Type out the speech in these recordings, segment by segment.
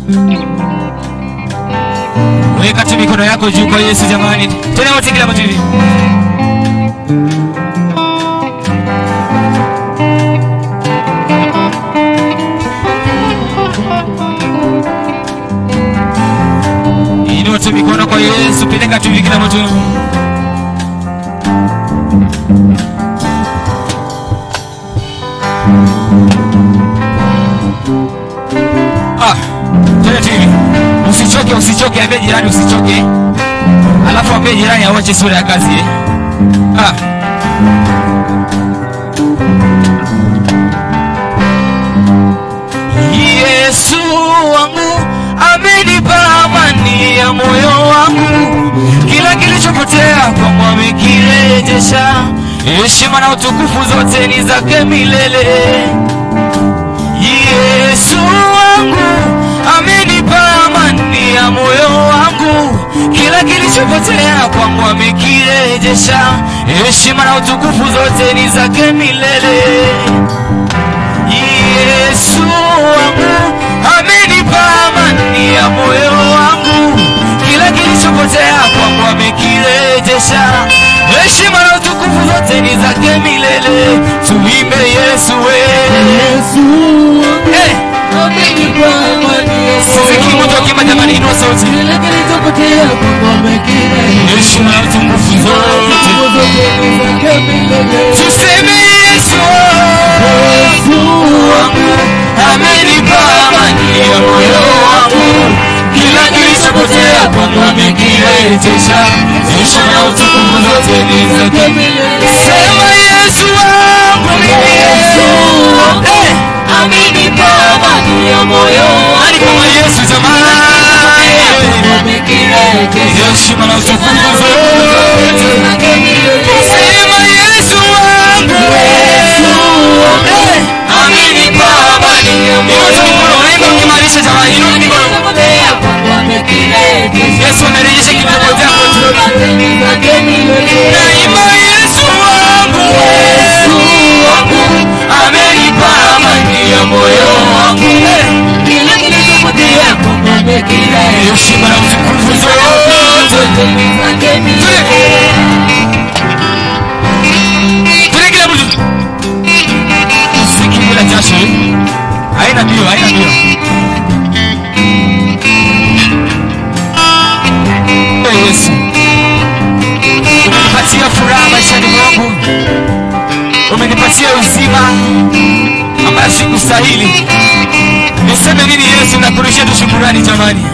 Weka tu mikono yako juu kwa Yesu jamani. Tena wote kila mtu hivi. Inua tu mikono kwa Yesu, peleka tu hivi kila mtu. Ah, tena tu hivi. Usichoke, usichoke, ambie jirani usichoke. Alafu ambie jirani awache sura ya kazi eh. Ah. Yesu wangu amenipa amani ya moyo wangu, kila kilichopotea kwangu amekirejesha. Heshima na utukufu zote ni zake milele. Yesu wangu amenipa amani ya moyo wangu, kila kilichopotea kwangu amekirejesha. Heshima na utukufu zote ni zake milele. Yesu wangu amenipa amani ya moyo wangu, kila kilichopotea kwangu amekirejesha. Heshima na utukufu zote ni zake milele. Tuimbe Yesu we. Eh, Sisi mtu akimba jamani, inua sauti. Heshima na utukufu zote tuseme Yesu wangu amenipa amani ya moyo wangu, kila kilichopotea kwangu amekirejesha. Heshima na utukufu zote ni zake. Sema Yesu wangu mimi. Eh, nani kama Yesu jamani? Heshima na utukufu zote. Sema Yesu wangu. Eh, amenipa amani ya moyo. Inua tu mikono, unaimba ukimaanisha jamani, inua mikono. Yesu amerejesha kilichopotea kwetu. Naimba Yesu wangu. Amenipa amani ya moyo wangu. Eh, heshima na utukufu zote. Tule kila mtu. Siki bila jasho. eh. Haina mbio, haina mbio. Eh, Yesu. Umenipatia furaha maishani mwangu. Umenipatia uzima ambayo sikustahili. Niseme nini Yesu na kurudishia tu shukurani jamani.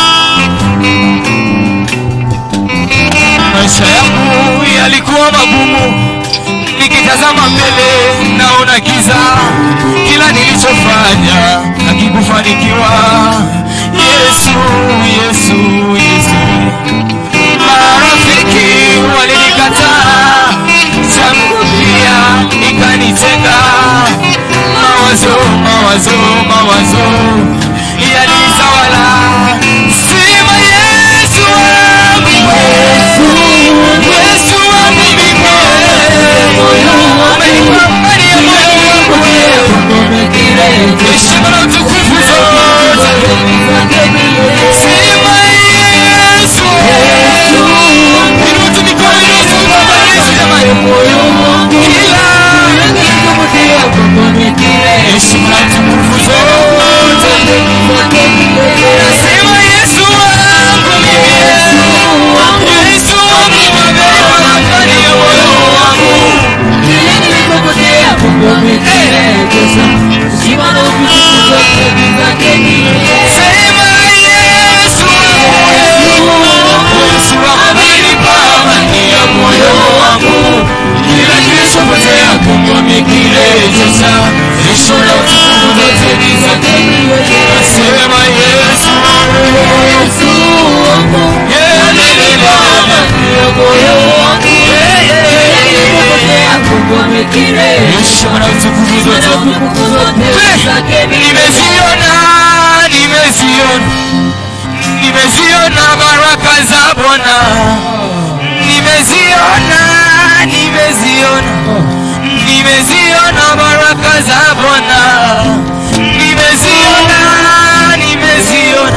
Maisha yangu yalikuwa magumu, nikitazama mbele naona giza, kila nilichofanya hakikufanikiwa. Yesu, Yesu, Yesu, marafiki walinikataa, changu pia ikanitenga, mawazo, mawazo, mawazo yalitawala. Sema Yesu wangu, Yesu wangu mimi, umenipa amani ya moyo wangu, heshima na utukufu zote. Sema Yesu, inua tu mikono, inua tu baba Yesu jamani, kila heshima na utukufu zote. Nasema Yesu wangu mimi, Yesu wangu amenipa amani ya moyo wangu. Sema Yesu, Yesu amenipa amani ya moyo wangu, kila kilichopotea kwangu amekirejesha. Heshima na utukufu zote ni zake. Nasema Yesu, yeye amenipa amani ya moyo wangu, heshima na utukufu zote. Nimeziona, nimeziona, nimeziona baraka za Bwana, nimeziona, nimeziona, nimeziona baraka za Bwana, nimeziona, nimeziona,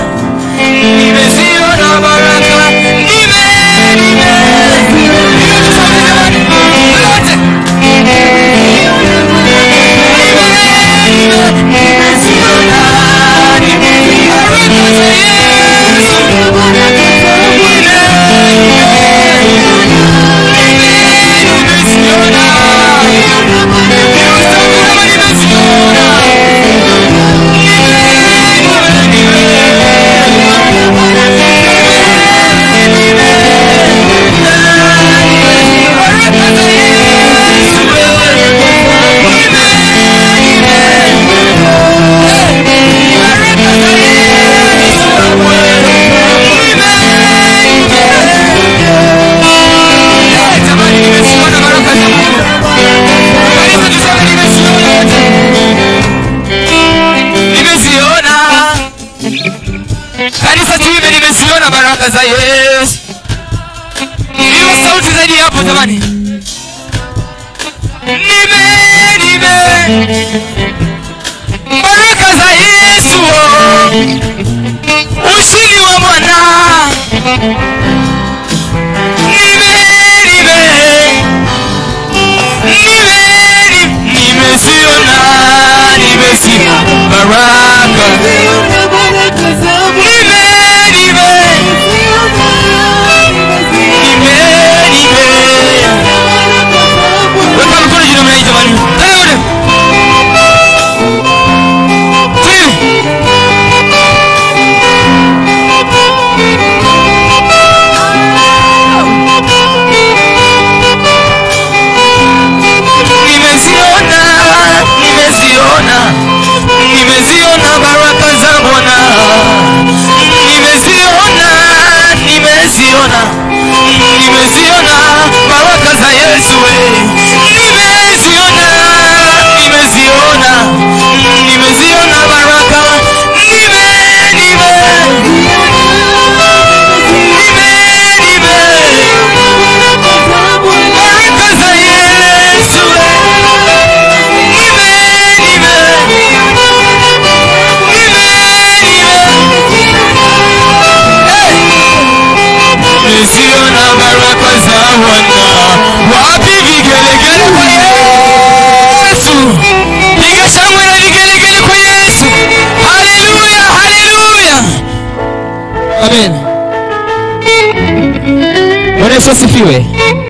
kanisa tuime nimeziona baraka za yesu hiyo sauti zaidi hapo jamani nime nime baraka za yesu oh. ushindi wa bwana nime nime nime nimeziona nimeziona baraka nime nime nime nime weka mikono juu namna hii jamani Tena ule. Twende. nimeziona nimeziona nimeziona baraka za bwana nimeziona nimeziona nimeziona baraka za yesu we. nimeziona nimeziona nimeziona baraka nime nime nime nime baraka za yesu we. nime nime nimeziona baraka za Bwana. Wapi vigelegele kwa Yesu? Piga shangwe na vigelegele kwa Yesu. Haleluya, haleluya. Amen. Bwana Yesu asifiwe.